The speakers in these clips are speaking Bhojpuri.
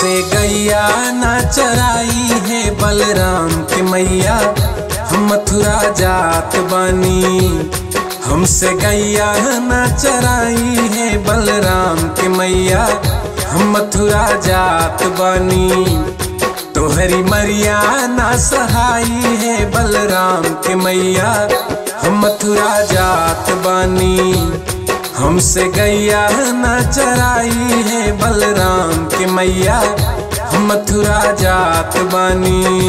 हमसे गैया ना चराई है बलराम के मैया हम मथुरा जात बानी हमसे गैया ना चराई है बलराम के मैया हम मथुरा जात बानी तोहरी मरिया ना सहाई है बलराम के मैया हम मथुरा जात बानी हमसे गैया ना चराई है बलराम के मैया हम मथुरा जात बानी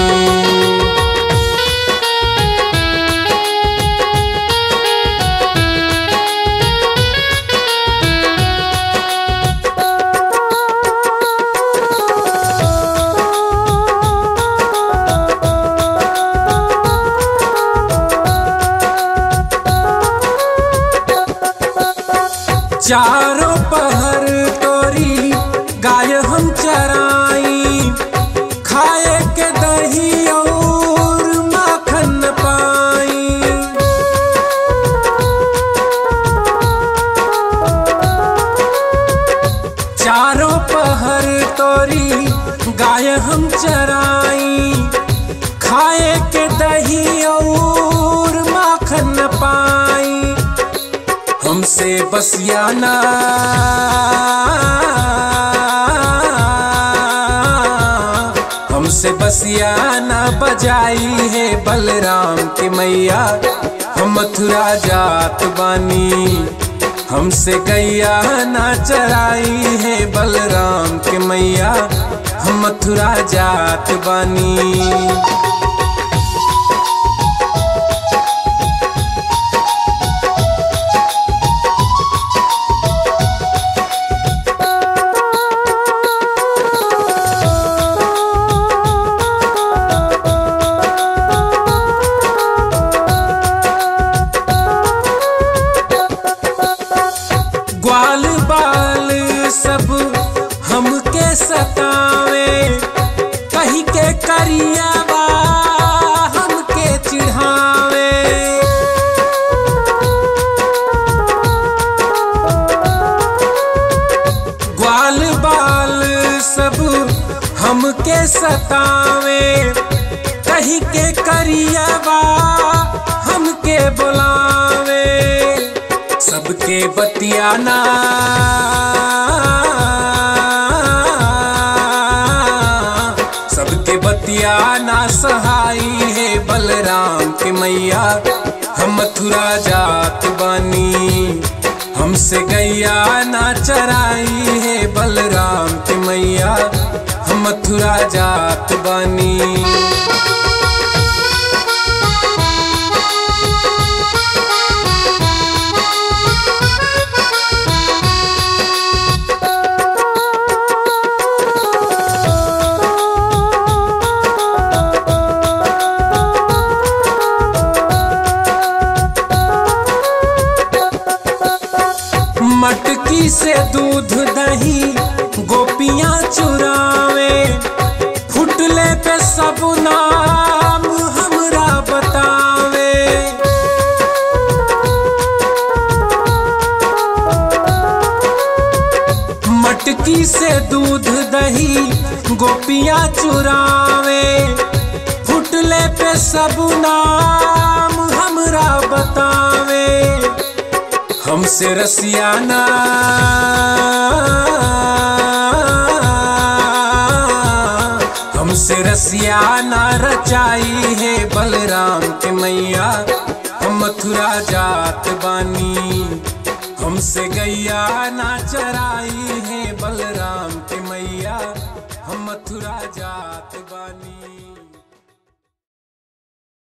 चारों पहर तोरी गाय हम चराई खाए के दही और माखन पाई चारों पहर तोरी गाय हम चराई खाए के दही और माखन पाई हमसे बसियाना हमसे बसियाना बजाई है बलराम के मैया हम मथुरा जात बानी हमसे गैया ना चराई है बलराम के मैया हम मथुरा जात बानी ग्वाल बाल सब हमके सतावे कही के करिया बा हमके चिढ़ावे ग्वाल बाल सब हमके सतावे कही के करिया बा हमके बुलावे सबके बतियाना सबके बतियाना सहाई है बलराम के मैया हम मथुरा जात बानी हमसे गैया ना चराई है बलराम के मैया हम मथुरा जात बानी मटकी से दूध दही गोपियां चुरावे फुटले पे सब नाम हमरा बतावे मटकी से दूध दही गोपियां चुरावे फुटले पे सब नाम हमरा बतावे हमसे रसियाना हमसे रसियाना रचाई है बलराम के मैया हम मथुरा जात बानी हमसे गैया ना चराई है बलराम के मैया हम मथुरा जात बानी